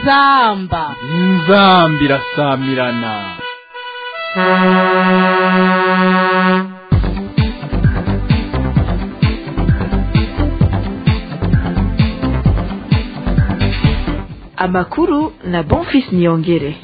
inzamba inzamba irasamirana amakuru na bonfis niyongere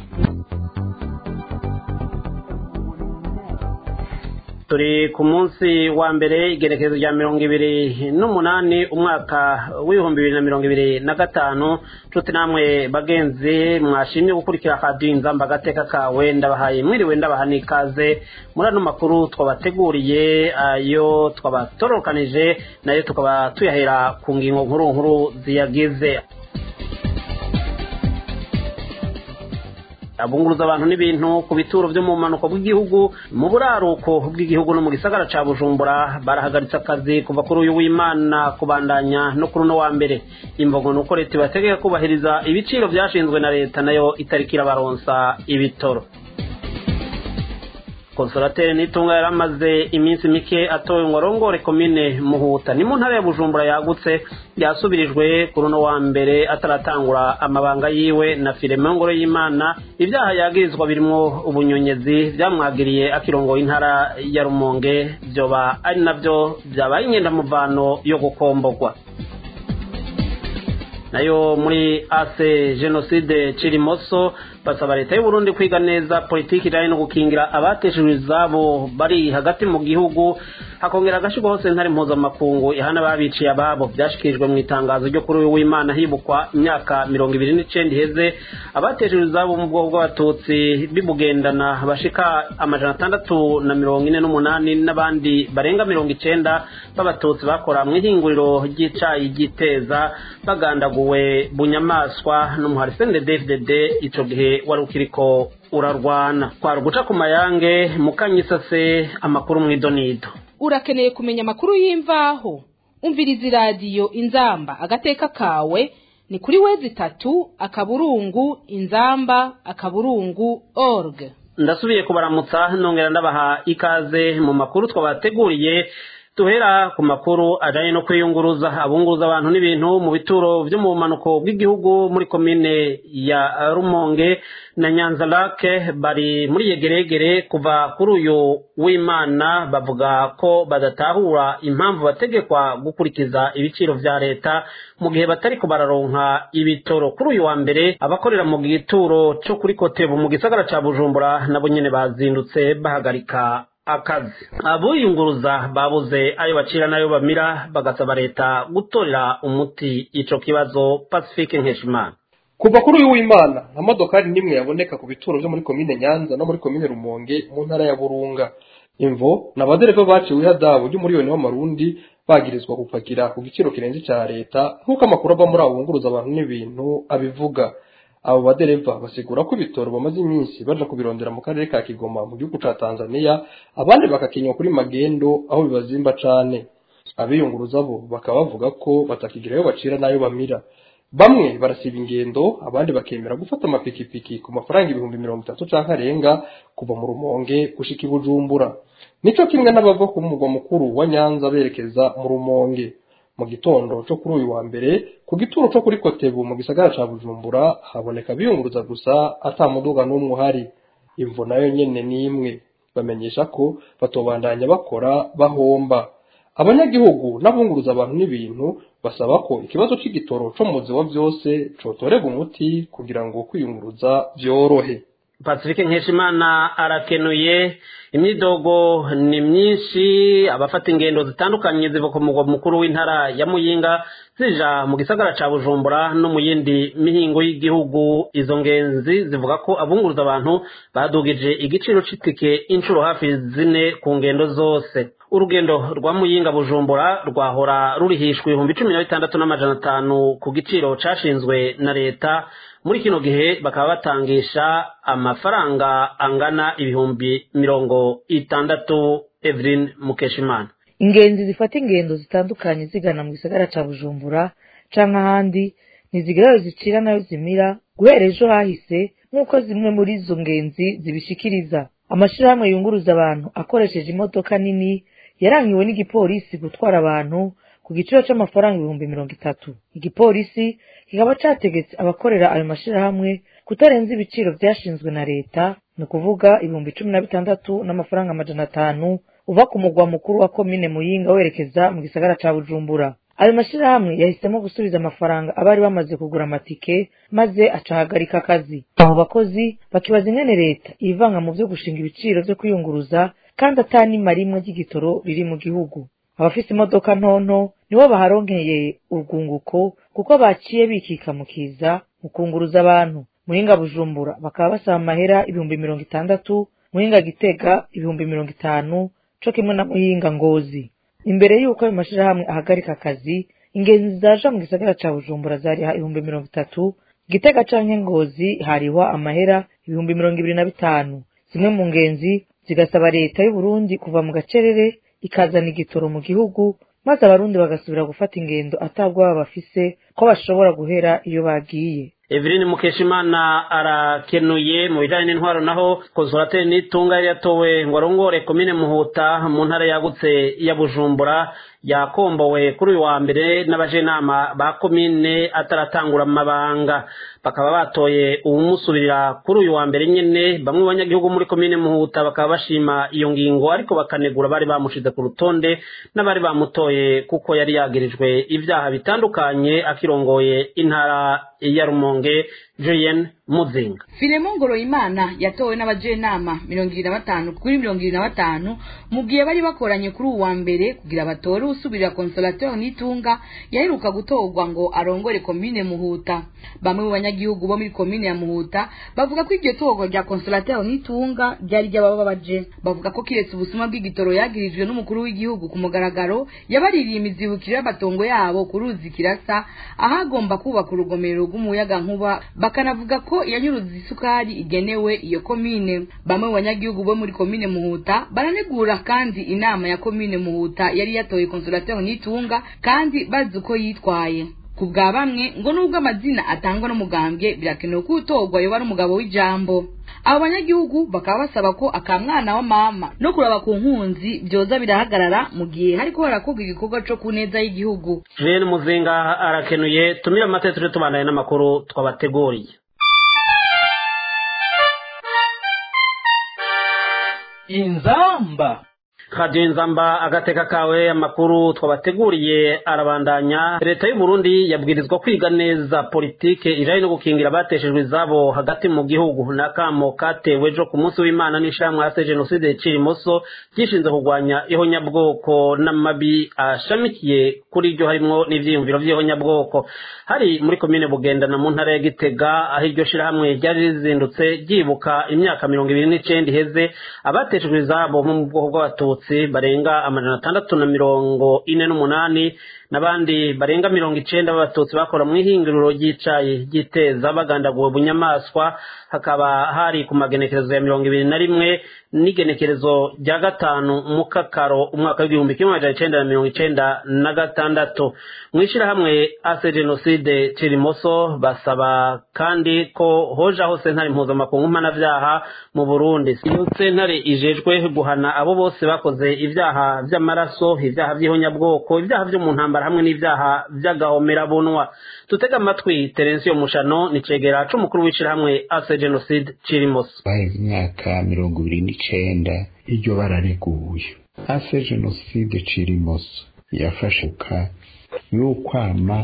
turi ku munsi wa mbere igerekezo rya mirongo ibiri n'umunani umwaka w'ibihumbi bibiri na mirongo ibiri na gatanu nshuti namwe bagenzi mwashimye gukurikira radiyo inzamba agateka kawe ndabahaye mwiriwe ndabaha n'ikaze muri ano makuru twabateguriye ayo twabatorokanije nayo tukaba tuyahera ku ngingo nkuru nkuru ziyagize abunguruza abantu n'ibintu ku bituro byo mu mpanuka bw'igihugu mu buraruko bw'igihugu no mu gisagara ca bujumbura barahagaritse akazi kuva kuri uyu w'imana kubandanya no kuri uno wa mbere imbogo ni uko leta ibategeka kubahiriza ibiciro vyashinzwe na leta nayo itariki irabaronsa ibitoro konsolateri nitunga yari amaze iminsi mike atowe ngo arongore komine muhuta ni mu ntara ya bujumbura yagutse yasubirijwe kuri uno wa mbere ataratangura amabanga yiwe na filime ngoro y'imana ibyaha yagirizwa birimwo ubunyonyezi byamwagiriye akirongoye intara ya rumonge byoba ari nabyo byabaye inyendamuvano yo gukombogwa nayo muri ase jenoside cirimoso basaba leta y'uburundi kwiga neza politiki ijanye no gukingira abateshejwe izabo bari hagati mu gihugu hakongera agashyirwaho sentare mpuzamakungu ihana babiciye ababo byashikirijwe mu itangazo ryo kuri uyu w'imana hibukwa imyaka mirongo ibiri n'icenda iheze abateshejwe izabo mu bwoko bw'abatutsi bibugendana bashika amajana atandatu na mirongo ine n'umunani n'abandi barenga mirongo icenda b'abatutsi bakora mu ihinguriro ry'icayi ry'iteza bagandaguwe bunyamaswa n'umuhari sndfdd ico gihe wari ukiriko urarwana kwari uguca ku mayange mukanyisase amakuru mw'idonido urakeneye kumenya amakuru y'imvaho umviriza iradiyo inzamba agateka kawe ni kuri wezi itatu akaburungu inzamba akaburungu org ndasubiye kubaramutsa nongera ndabaha ikaze mu makuru twabateguriye tuhera ku makuru ajanye no kwiyunguruza abunguruza abantu n'ibintu mu bituro vyo mu bumanuko bw'igihugu muri komine ya rumonge na nyanza lake bari muri yegeregere kuva kuri uyu w'imana bavuga ko badatahura impamvu bategekwa gukurikiza ibiciro vya leta mu gihe batariko bararonka ibitoro kuri uyu wa mbere abakorera mu gituro co kuri kotebu mu gisagara ca bujumbura nabo nyene bazindutse bahagarika akazi abuyunguruza babuze ayo bacira n'ayo bamira bagasaba leta gutorera umuti ico kibazo pacifique nkeshimana kuva kuri uyu w'imana nta modokari n'imwe yaboneka ku bituro vyo muri komine nyanza no muri komine rumonge mu ntara ya burunga imvo ni abadereva baciwe ihadabu ry'umuriyoni w'amarundi bagirizwa gupakira ku giciro kirenze ca leta nk'uko amakuru ava muri abo bunguruza abantu n'ibintu abivuga abo badereva basigura ko ibitoro bamaze iminsi baja kubirondera mu karere ka kigoma mu gihugu ca tanzania abandi bakakinywa kuri magendo aho bibazimba cane abiyunguruza bo bakaba bavuga ko batakigirayo bacira n'ayo bamira bamwe barasiba ingendo abandi bakemera gufata amapikipiki ku mafaranga ibihumbi mirongo itatu canke arenga kuva mu rumonge gushika i bujumbura nico kimwe n'abava ku mugwa mukuru wa nyanza berekeza mu rumonge mu gitondo cyo kuri uyu wa mbere ku gituro cyo kuri kotebu mu gisagara ca bujumbura haboneka biyunguruza gusa ata muduga n'umwe uhari imvo nayo nyene n'imwe bamenyesha ko batobandanya bakora bahomba abanyagihugu n'abunguruza abantu n'ibintu basaba ko ikibazo c'igitoro co mu wa vyose cotorega umuti kugira ngo kwiyunguruza vyorohe pacifique nkeshimana arakenuye imyidogo ni myinshi abafata ingendo zitandukanye ziva ku mugwa mukuru w'intara ya muyinga zija mu gisagara ca bujumbura no mu yindi mihingo y'igihugu izo ngenzi zivuga ko abunguruza abantu badugije igiciro c'itike inshuro hafi zine ku ngendo zose urugendo rwa muyinga bujumbura rwahora rurihishwa ibihumbi cumi na bitandatu n'amajana atanu ku giciro cashinzwe na leta muri kino gihe bakaba batangisha amafaranga angana ibihumbi mirongo itandatu Evelyn Mukeshimana ingenzi zifata ingendo zitandukanye zigana mu gisagara ca bujumbura canke ahandi ntizigerayo zicira nayo zimira guhera ejo hahise nk'uko zimwe muri izo ngenzi zibishikiriza amashirahamwe yunguruza abantu akoresheje imodoka nini yarangiwe n'igipolisi gutwara abantu ku ku giciro c'amafaranga ibihumbi mirongo itatu igipolisi kikaba categetse abakorera ayo mashirahamwe kutarenza ibiciro vyashinzwe na leta ni ukuvuga ibihumbi cumi na bitandatu n'amafaranga amajana atanu uva ku mugwa mukuru wa komine muyinga werekeza mu gisagara ca bujumbura ayo mashirahamwe yahisemo gusubiza amafaranga abari bamaze kugura amatike maze acahagarika akazi abo bakozi bakibaza ingene leta ivanga mu vyo gushinga ibiciro vyo kwiyunguruza kandi atanima rimwe ry'igitoro riri mu gihugu abafise imodoka ntonto nibo baharonkeye urwunguko kuko baciye bikika mu kiza mu kunguruza abantu muhinga bujumbura bakaba basaba amahera ibihumbi mirongo itandatu muhinga gitega ibihumbi mirongo itanu co kimwe na muhinga ngozi imbere y'uko ayo mashirahamwe ahagarika akazi ingenzi zaja mu gisagara ca bujumbura zariha ibihumbi mirongo itatu gitega canke ngozi harihwa amahera ibihumbi mirongo ibiri na bitanu zimwe mu ngenzi zigasaba leta y'uburundi kuva mu gacerere ikazana igitoro mu gihugu maze abarundi bagasubira gufata ingendo atabwoba bafise ko bashobora guhera iyo bagiye Evelyn Mukeshimana arakenuye mu bijanye n'intwaro naho konsolateri n'itunga yari yatowe ngo arongore komine Muhuta mu ntara yagutse ya Bujumbura yakombowe kuri uyu wa mbere n'abajenama ba komine ataratangura amabanga bakaba batoye uwumusubirira kuri uyu wa mbere nyene bamwe banyagihugu muri komine Muhuta bakaba bashima iyo ngingo ariko bakanegura bari bamushize ku rutonde n'abari bamutoye kuko yari yagirijwe ibyaha bitandukanye akirongoye intara ya Rumonge Julien Muzinga Filemon Ngoroyimana yatowe n'abajenama mirongo ibiri na batanu kuri mirongo ibiri na batanu mu gihe bari bakoranye kuri uwa mbere kugira batore usubirira Consolateur Nitunga yaheruka gutorwa ngo arongore komine Muhuta bamwe mu banyagihugu bo muri komine ya Muhuta bavuga ko iryo torwa rya Consolateur Nitunga ryari ry'ababa baje bavuga ko kiretse ubusuma bw'igitoro yagirijwe n'umukuru w'igihugu ku mugaragaro yabaririye imizibukiro y'amatongo yabo ku ruzi kirasa ahagomba kubaka urugomero rw'umuyaga nkuba bakanavuga ko yanyuruza isukari igenewe iyo komine bamwe mu banyagihugu bo muri komine Muhuta baranegura kandi inama ya komine Muhuta yari yatoye Consolateur Nitunga kandi bazi uko yitwaye ku bwa bamwe ngo nubwo amazina atangwa n'umugambwe birakenewe ko utorwa yoba ari umugabo w'ijambo abo banyagihugu bakaba basaba ko akamwana wa mama no kuraba ku nkunzi byoza birahagarara mu gihe hariko harakorwa igikorwa co ku neza y'igihugu Julien Muzinga arakenuye tumira amatete tuje tubandanye n'amakuru twabateguriye inzamba radiyo inzamba agateka kawe amakuru twabateguriye arabandanya leta y'u Burundi yabwirizwa kwiga neza politike ijanye no gukingira abateshejwe izabo hagati mu gihugu n'akamo katewe ejo ku munsi w'imana n'ishamwe hase jenoside icira imoso ryishinze kurwanya ihonyabwoko n'amabi ashamikiye kuri iryo harimwo n'ivyiyumviro vy'ihonyabwoko hari muri komine bugendana mu ntara ya gitega aho iryo shirahamwe ryari rizindutse ryibuka imyaka mirongo ibiri n'icenda iheze abateshejwe izabo mu bwoko bw'abatutsi abatutsi barenga amajana atandatu na mirongo ine n'umunani n'abandi barenga mirongo icenda b'abatutsi bakora mu ihinguriro ry'icayi ry'iteza bagandaguwe bunyamaswa hakaba hari ku magenekerezo ya mirongo ibiri na rimwe n'igenekerezo rya gatanu mukakaro umwaka w'igihumbi kimwe amajana icenda na mirongo icenda na gatandatu mu ishirahamwe ase jenoside cirimoso basaba kandi ko hojaho sentare mpuzamakungu mpanavyaha mu burundi iyo sentare ijejwe guhana abo bose bakoze ivyaha vy'amaraso ivyaha vy'ihonyabwoko ivyaha vyo mu ntambara hamwe n'ivyaha vy'agahomerabunwa tutega amatwi terensiyo mushano ni cegera c'umukuru w'ishirahamwe ase jenoside cirimoso baheze imyaka mirongo ibiri n'icenda iryo barareguye ase jenoside cirimoso yafashuka y'ukwama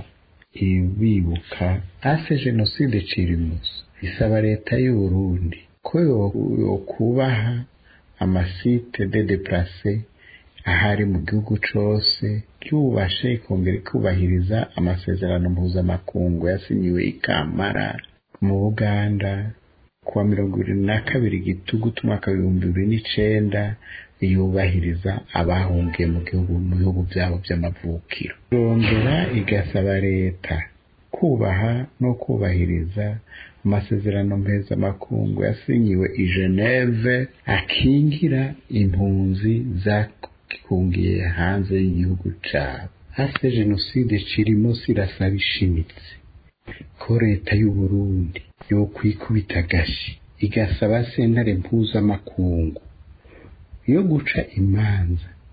ibibuka ase jenoside cirimoso isaba leta y'uburundi ko yokubaha amasite de deplace ahari mu gihugu cose ryubashe ikongera ikubahiriza amasezerano mpuzamakungu yasinyiwe ikamara mu buganda kuwa mirongo ibiri na kabiri gitugutu umwaka w'ibihumbi bibiri n'icenda yubahiriza abahungiye mu gihugu mu bihugu byabo by'amavukiro irongera igasaba leta kubaha no kubahiriza amasezerano mpuzamakungu yasinyiwe i geneve akingira impunzi zakungiye hanze y'igihugu cabo hase jenoside cirimo sirasaba ishimitse ko leta y'uburundi yokwikubita agashi igasaba sentare mpuzamakungu yo guca imanza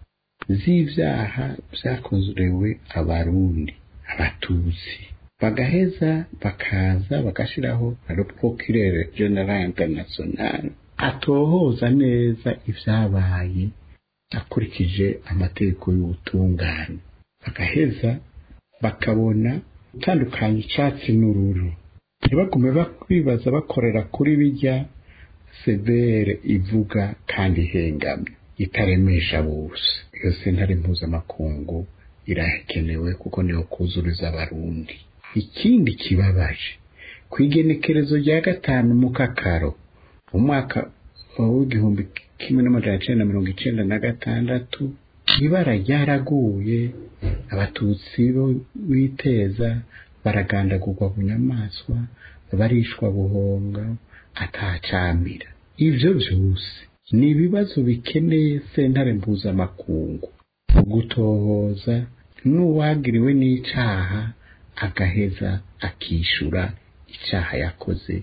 z'ivyaha vyakorewe abarundi abatutsi bagaheza bakaza bagashiraho le procureur general international atohoza neza ivyabaye akurikije amategeko y'ubutungane bagaheza bakabona gutandukanya icatsi n'ururu ntibagume bibaza bakorera kuri bijya severe ivuga kandi ihengamye itaremesha bose iyo sentare mpuzamakungu irakenewe kuko niyo kuzuriza abarundi ikindi kibabaje ku igenekerezo rya gatanu mu kakaro mu mwaka w'igihumbi kimwe n'amajana icenda na mirongo icenda na gatandatu ibara ryaraguye abatutsi bo biteza baragandagurwa bunyamaswa barishwa buhonga atacamira ivyo vyose ni ibibazo bikeneye sentare mpuzamakungu gutohoza n'uwagiriwe n'icaha agaheza akishura icaha yakoze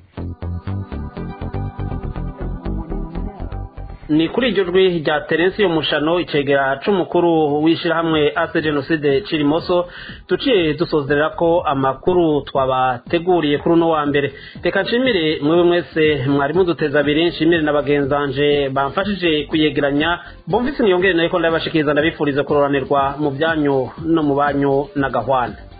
ni kuri iryo jwi rya terensiyo mushano icegera c'umukuru w'ishirahamwe ase jenoside cirimoso tuciye dusozerera ko amakuru twabateguriye kuri uno wa mbere reka nshimire mwewe mwese mwari muduteza abiri nshimire na bagenzanje bamfashije kuyegeranya bomvise niyongere nayo ko ndabashikiriza ndabifuriza kuroranirwa mu byanyu no mu banyu na gahwana